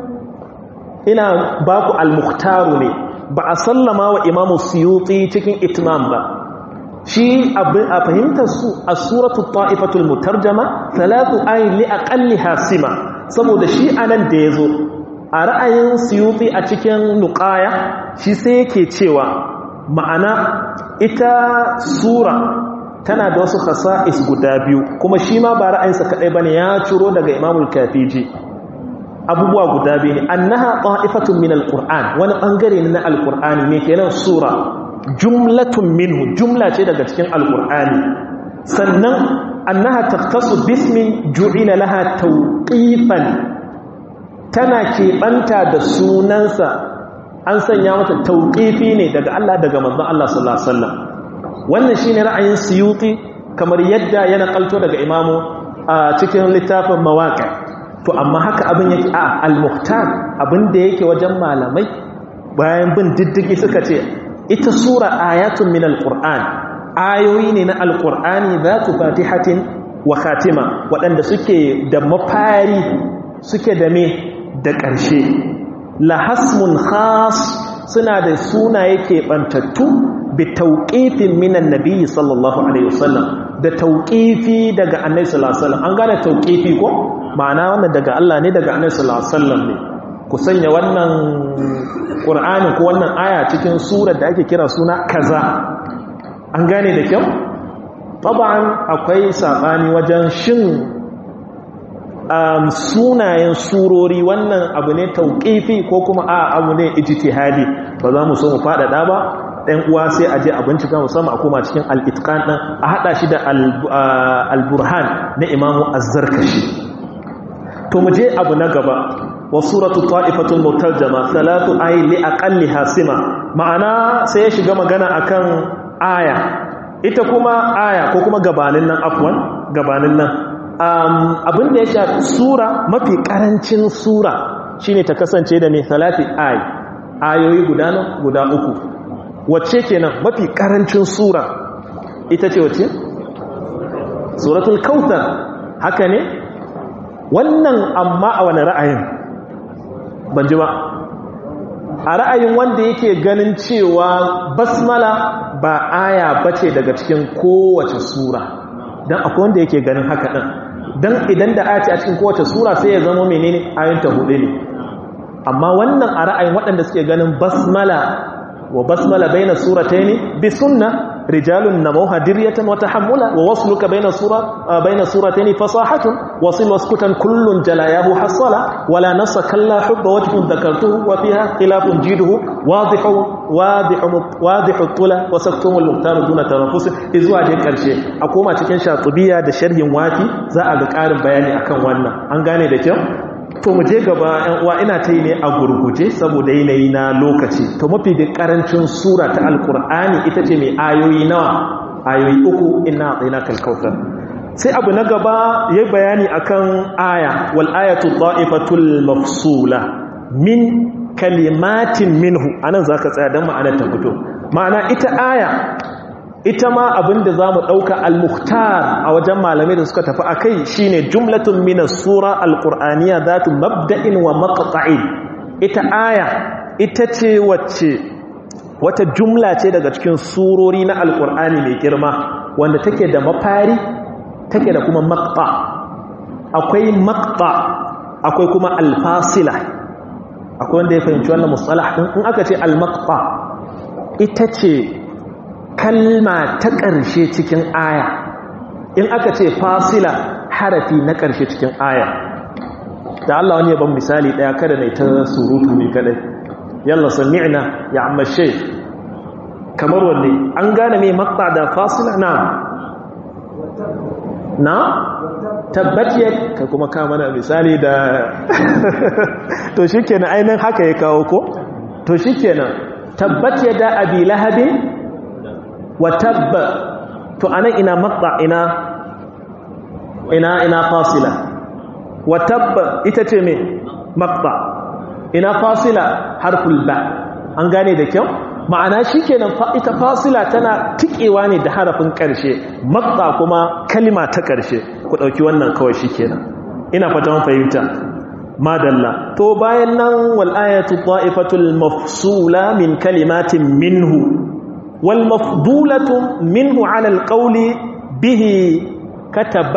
ina baku al-mukhtaru ne ba a sallama wa imamu suyuti cikin itmam ba shi a fahimtar su a suratu ta'ifatul mutarjama talatu ayin li aqalli hasima saboda shi anan da yazo a ra'ayin suyuti a cikin nuqaya shi sai yake cewa ma'ana ita sura tana da wasu khasa'is guda biyu kuma shi ma ba ra'ayinsa kadai bane ya ciro daga imamul kafiji abubuwa guda biyu ne annaha ta'ifatun min alquran wani bangare ne na alqur'ani ne kenan sura jumlatun minhu jumla ce daga cikin alqur'ani sannan annaha taqtasu bismin ju'ila laha tawqifan tana keɓanta da sunansa an sanya mata tawqifi ne daga Allah daga manzon Allah sallallahu alaihi wasallam wannan shine ra'ayin suyuti kamar yadda ya nakalto daga imamu a cikin littafin mawaqi to amma haka abin yake a al-muhtar abin da yake wajen malamai bayan bin diddigi suka ce ita sura ayatun min al-qur'an ayoyi ne na al-qur'ani zatu fatihatin wa khatima waɗanda suke da mafari suke da me da ƙarshe la hasmun khas suna da sunaye keɓantattu bi tauƙifin minan nabi sallallahu alaihi wasallam da tauƙifi daga annabi sallallahu alaihi wasallam an gane tauƙifi ko ma'ana wannan daga Allah ne daga annabi sallallahu alaihi wasallam ne ku sanya wannan qur'ani ko wannan aya cikin surar da ake kira suna kaza an gane da kyau taban akwai sabani wajen shin um, sunayen surori wannan abu ne tauƙifi ko kuma a abu ne ijtihadi ba za mu so mu faɗaɗa ba ɗan uwa sai a je a bincika musamman a koma cikin al'itkan ɗin a haɗa shi da al-burhan na imamu azzarkashi to mu je abu na gaba wa suratu ta'ifatul mutarjama salatu ayi li aqalli hasima ma'ana sai ya shiga magana akan aya ita kuma aya ko kuma gabanin nan afwan gabanin nan abin da ya shafi sura mafi karancin sura shine ta kasance da mai salati ayi ayoyi guda nan guda uku wacce kenan mafi karancin sura ita ce wacce suratul kautsar haka ne wannan amma a wani ra'ayin ban ji ba a ra'ayin wanda yake ganin cewa basmala ba aya bace daga cikin kowace sura don akwai wanda yake ganin haka ɗin don idan da aya ce a cikin kowace sura sai ya zama menene ayanta hudu ne amma wannan a ra'ayin waɗanda suke ganin basmala wa basmala baina surataini bi sunna rijalun namawha diryatan wa tahammula wa wasluka baina sura baina surataini fasahatun wasil waskutan kullun jalayahu hasala wala nasa kalla hubba wajhun dhakartuhu wa fiha khilafun jiduhu wadihu wadihu wadihu tula wa saktumu al-muqtar duna tanaffus izuwa je karshe a koma cikin shatubiya da sharhin wafi za a ga karin bayani akan wannan an gane da kyau to mu je gaba yan uwa ina ta yi ne a gurguje saboda yanayi na lokaci to mafi da karancin sura ta alkur'ani ita ce mai ayoyi nawa ayoyi uku ina tsina kalkautar sai abu na gaba ya bayani akan aya wal ayatu ta'ifatul mafsula min kalimatin minhu anan zaka tsaya dan ma'anar ta fito ma'ana ita aya ita ma abinda za mu ɗauka al-mukhtar a wajen malamai da suka tafi a kai shi ne jumlatun minas sura al-ƙur'aniya za tu mabda'in wa maƙaƙa'in ita aya ita ce wacce wata jumla ce daga cikin surori na al-ƙur'ani mai girma wanda take da mafari take da kuma maƙa akwai maƙa akwai kuma alfasila akwai wanda ya fahimci wannan mustalah ɗin in aka ce al-maƙa ita ce kalma ta ƙarshe cikin aya in aka ce fasila harafi na ƙarshe cikin aya da Allah wani yaban misali ɗaya kada na ta surutu ne kadai yalla sami'na ya amma shai kamar wanne an gane mai makta da fasila na na tabbatiyar ka kuma kama na misali da to shi kenan ainihin haka ya kawo ko to shi kenan tabbatiyar da abi lahabin wa tabba to anan ina maqta ina ina ina fasila wa tabba ita ce me maqta ina fasila harful ba an gane da kyau ma'ana shikenan ita fasila tana tikewa ne da harafin karshe maqta kuma kalima ta karshe ku dauki wannan kawai shikenan ina fatan fahimta madalla to bayan nan wal ayatu ta'ifatul mafsula min kalimatin minhu والمفضولة منه على القول به كتب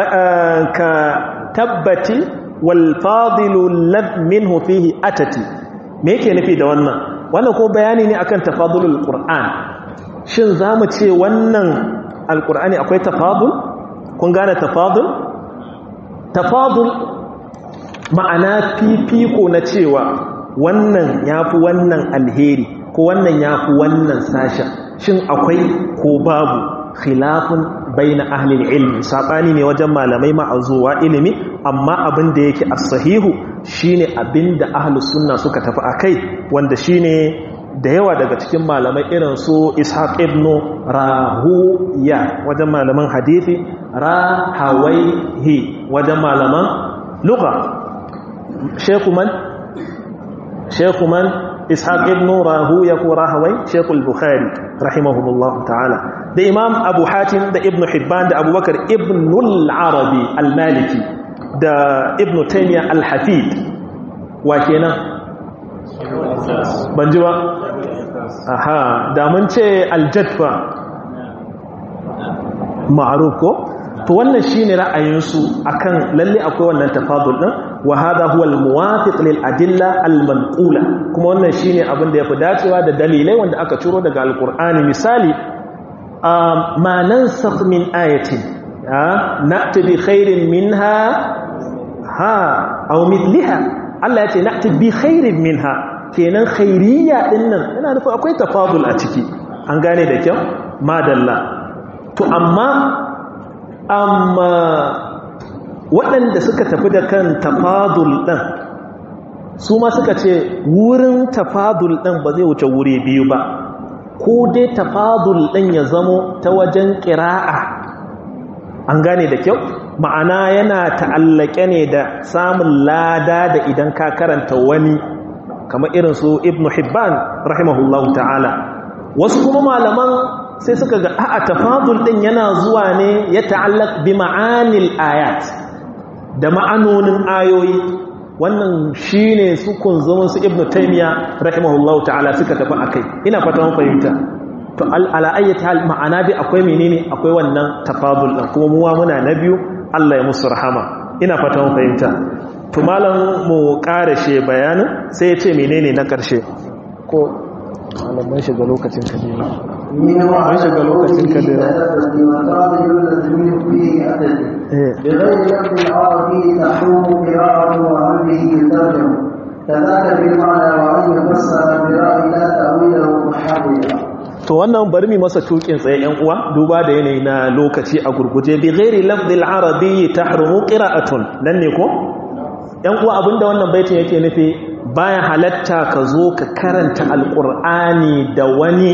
كتبت والفاضل الذ منه فيه أتت me yake nufi da wannan wannan ko bayani ne akan tafadulul qur'an shin zamu ce wannan alkur'ani akwai tafadul kun gane tafadul tafadul ma'ana fifiko na cewa wannan yafi wannan alheri ko wannan yafi wannan sashen shin akwai ko babu khilafun baina ahlil ilmi sabani ne wajen malamai ma'azuwa ilimi amma abin da yake as-sahihu shine abin da ahlus sunna suka tafi akai wanda shine da yawa daga cikin malamai irin su ishaq ibn rahuya wajen malaman hadithi rahawaihi wajen malaman lugha shekuman shekuman ishaq ibn rahuya ko rahawai shekul bukhari rahimahumullahu ta'ala da imam abu hatim da ibn hibban da abubakar ibn al-arabi al-maliki da ibn taymiyyah al-hafid wa kenan ban ji ba aha da mun ce aljadfa ma'ruf ko to wannan shine ra'ayinsu akan lalle akwai wannan tafadul din wa hada huwa almuwafiq lil adilla almanqula kuma wannan shine abin da yafi dacewa da dalilai wanda aka ciro daga alqur'ani misali ma nansakh min ayatin na'ti bi khairin minha ha aw mithliha Allah ya ce na'ti bi khairin minha kenan khairiyya din nan yana nufin akwai tafadul a ciki an gane da kyau madalla to amma amma waɗanda suka tafi da kan tafadul ɗin su ma suka ce wurin tafadul ɗin ba zai wuce wuri biyu ba ko dai tafadul ɗin ya zamo ta wajen ƙira'a an gane da kyau ma'ana yana ta'allake ne da samun lada da idan ka karanta wani kamar irin su ibn hibban rahimahullahu ta'ala wasu kuma malaman sai suka ga a'a tafadul din yana zuwa ne ya ta'allaq bi ma'anil ayat da ma'anonin ayoyi wannan shine su kunzumin su ibn taymiya rahimahullahu ta'ala suka tafi akai ina fata mun fahimta to ala ayyati hal ma'ana bi akwai menene akwai wannan tafadul din kuma muwa muna na biyu Allah ya musu rahama ina fata mun fahimta to malam mu karashe bayanin sai ya ce menene na karshe ko malaman shiga lokacin kadina mun shiga lokacin kadina بغير لفظ العربي تحوم قراءة وعمله يترجم كذاك بالمعنى وأن يفسر برأي لا تأويله محررا to wannan bari mi masa tukin tsaye yan uwa duba da yanayi na lokaci a gurguje bi ghairi lafzil arabi tahrumu qira'atun nan ne ko yan uwa abinda wannan baitin yake nufi baya halatta ka zo ka karanta alqur'ani da wani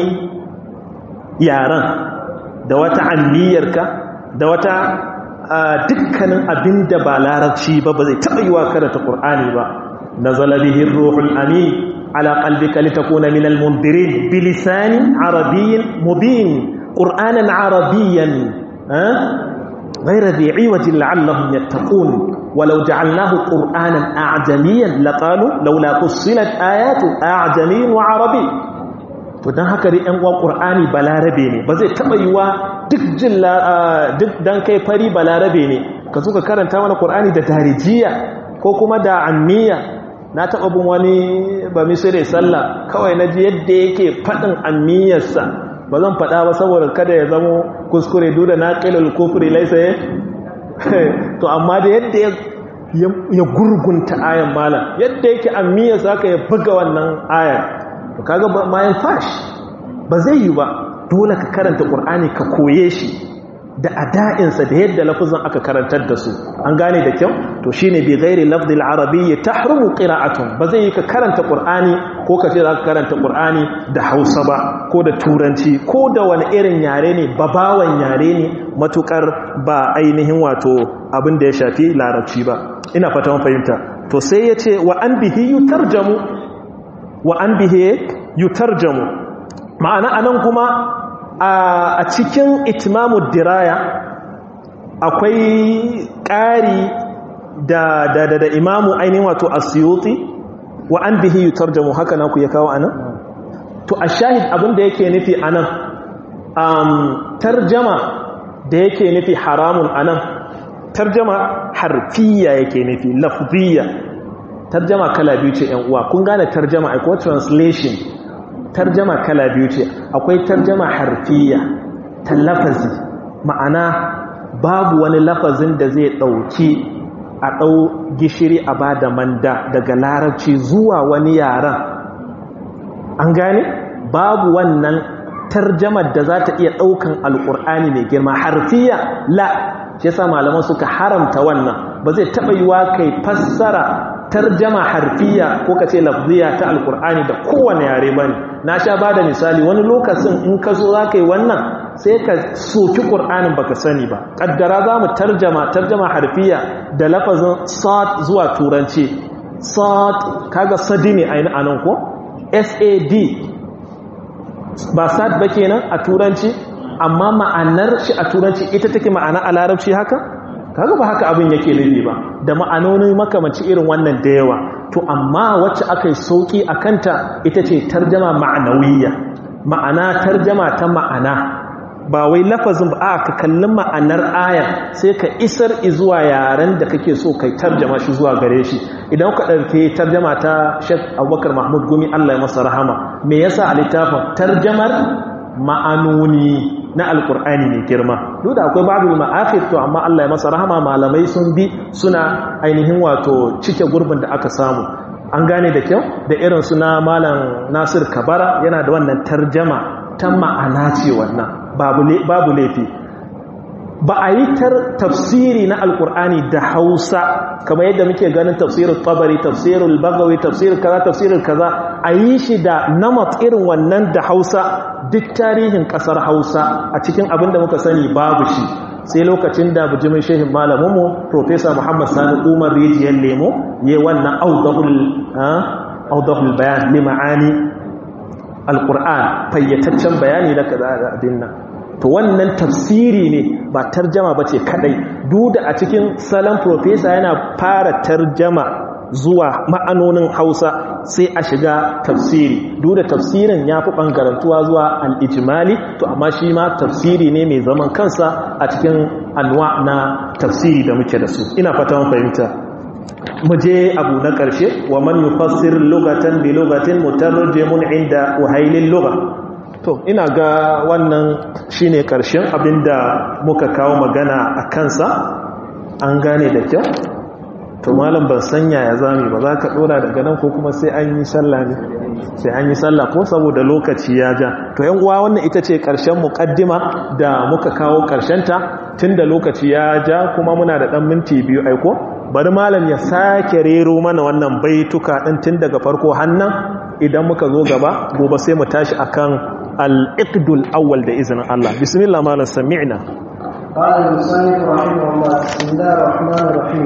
yaran da wata anniyarka da wata dukkanin abinda ba larabci ba ba zai taɓa yi wa karanta qur'ani ba nazala bihi ruhul amin على قلبك لتكون من المنذرين بلسان عربي مبين قرآنا عربيا أه؟ غير ذي عوج لعلهم يتقون ولو جعلناه قرآنا أعجميا لقالوا لولا فصلت آيات أعجمي وعربي فدان haka dai ɗan uwan Qur'ani balarabe ne ba zai taba yiwa duk jin duk dan kai fari balarabe ne ka zo ka karanta mana Qur'ani da darijiya ko kuma da ammiya na taɓa bin wani ba misiri sallah kawai na ji yadda yake faɗin amiyarsa ba zan faɗa ba saboda kada ya zamo kuskure duda na ƙilil kufuri laisa ya to amma da yadda ya gurgunta ayan malam yadda yake amiyarsa aka ya buga wannan ayan to kaga mayan fash ba zai yi ba dole ka karanta ƙur'ani ka koye shi da ada'insa da yadda lafazin aka karantar da su an gane da kyau to shine bi ghairi lafzil arabiyyi tahrumu qira'atun ba zai yi ka karanta qur'ani ko ka ce za ka karanta qur'ani da Hausa ba ko da turanci ko da wani irin yare ne babawan yare ne matukar ba ainihin wato abin da ya shafi larabci ba ina fata mun fahimta to sai ya ce wa an bihi yutarjamu wa an bihi yutarjamu ma'ana anan kuma a cikin itimamu diraya akwai ƙari da da da, da imamu ainihin wato asiyuti wa an bihi yutarjamu haka na ku ya kawo anan to a shahid abin da yake nufi anan um, tarjama da yake nufi haramun anan tarjama harfiya yake nufi lafziya tarjama kala biyu ce yan uwa kun gane tarjama akwai translation tarjama kala biyu ce akwai tarjama harfiya ta lafazi ma'ana babu wani lafazin da zai ɗauki a ɗau gishiri a ba da manda daga larabci zuwa wani yaren an gane babu wannan tarjamar da za ta iya ɗaukan alƙur'ani mai girma harfiya la shi yasa malaman suka haramta wannan ba zai taɓa yiwa kai fassara tarjama harfiya ko ka ce lafziya ta alƙur'ani da kowane yare ba ne na sha ba da misali wani lokacin in ka zo za ka yi wannan sai ka soki ƙur'anin baka sani ba ƙaddara za mu tarjama tarjama harfiya da lafazin sad zuwa turanci sad kaga sadi ne a nan ko sad ba sad ba kenan a turanci amma ma'anar shi a turanci ita take ma'ana a larabci haka kaga ba haka abin yake nufi ba da ma'anoni makamanci irin wannan da yawa to amma wacce aka yi sauki a kanta ita ce tarjama ma'anawiyya ma'ana tarjama ta ma'ana ba wai lafazin ba a ka kalli ma'anar ayar sai ka isar zuwa yaren da kake so kai tarjama shi zuwa gare shi idan ka ɗauke tarjama ta shek abubakar mahmud gumi allah ya masa rahama me yasa a littafin tarjamar ma'anoni na alkur'ani mai girma duk da akwai babu ma'afir to amma allah ya masa rahama malamai sun bi suna ainihin wato cike gurbin da aka samu an gane da kyau da irin suna malam nasir kabara yana da wannan tarjama ta ma'ana ce wannan babu laifi ba a yi tafsiri na alkur'ani da hausa kamar yadda muke ganin tafsirin tabari tafsirin bagawi tafsirin kaza tafsirin kaza a yi shi da namat irin wannan da hausa duk tarihin kasar hausa a cikin abin da muka sani babu shi sai lokacin da bujimin shehin malaminmu profesa muhammad sani umar rijiyar lemo ya wannan audahul bayan lima'ani alkur'an fayyataccen bayani na kaza da abin nan to wannan tafsiri ne ba tarjama ba ce kadai duk da a cikin salon profesa yana fara tarjama zuwa ma'anonin hausa sai a shiga tafsiri duk da tafsirin ya fi ɓangarantuwa zuwa al'ijimali to amma shi ma tafsiri ne mai zaman kansa a cikin anwa na tafsiri da muke da su ina fata fahimta mu je abu na ƙarshe wa man yufassir lugatan bi lugatin mutarjimun inda uhailin lugha to ina ga wannan shine ƙarshen abinda muka kawo magana a kansa an gane da kyau to malam ban sanya ya zami ba za ka dora daga nan ko kuma sai an yi sallah ne sai an yi sallah ko saboda lokaci ya ja to yan uwa wannan ita ce ƙarshen muƙaddima da muka kawo ƙarshenta tunda lokaci ya ja kuma muna da ɗan minti biyu aiko bari malam ya sake rero mana wannan baituka ɗin tun daga farko hannan idan muka zo gaba gobe sai mu tashi akan al-iqdul awwal da izinin Allah bismillah malam sami'na قال المصنف رحمه الله بسم الله الرحمن الرحيم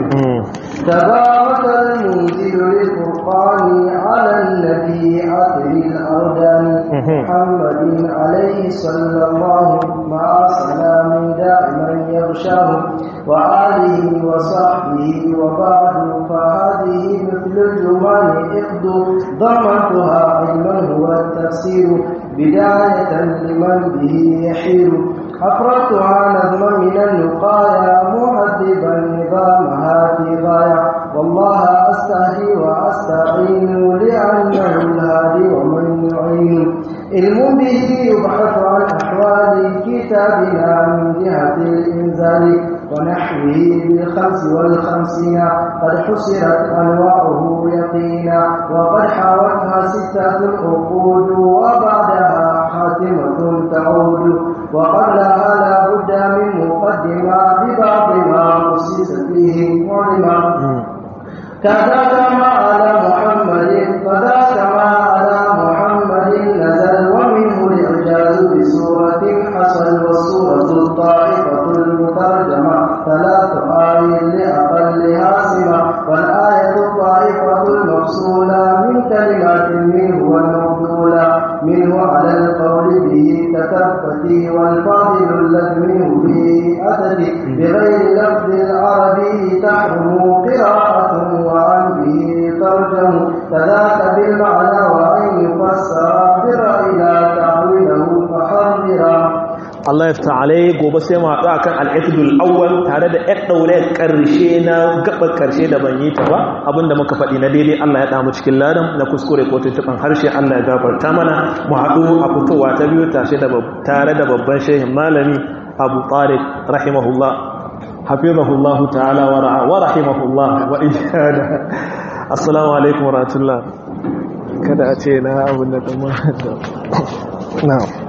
تبارك المنزل للفرقان على النبي عطر الأردان محمد عليه صلى الله مع سلام دائما يغشاه وآله وصحبه وبعد فهذه مثل الجمال إقد ضمنتها علما هو التفسير بداية لمن به يحير أفردتها نظما من النقايا مهذبا نظامها في غاية والله أستهدي وأستعين لأنه الهادي ومن يعين علم به يبحث عن أحوال كتابنا من جهة الإنزال ونحوه بالخمس والخمسين قد حصرت أنواعه يقينا وقد حاولتها ستة عقود وبعدها حاتمة تعود وقبلها لا بد من مقدمة ببعض ما أسس فيه معلما كذاك ما على محمد فذاك ما على محمد نزل ومنه الإعجاز بسورة حصل والسورة الطائفة المترجمة ثلاث آي لأقلها سمة والآية الطائفة المفصولة من كلمات منه والمبذولة منه على القول به تكفتي والفاضل الذي منه به أتت بغير لفظ العربي تحرم قراءة وعن به ترجم كذاك بالمعنى وأن يفسر بالرأي لا تعويله فحررا Allah ya fita alai gobe sai mu haɗu akan al-iqdul awwal tare da ɗan daure ƙarshe na gaban ƙarshe da ban yi ta ba abinda muka faɗi na daidai Allah ya damu cikin ladan na kuskure ko tuntuban harshe Allah ya gafarta mana mu haɗu a fitowa ta biyu tare da babban shehin malami abu tariq rahimahullah hafizahullahu ta'ala wa rahimahullah wa iyana assalamu alaikum wa rahmatullah kada a ce na abin da kuma na'am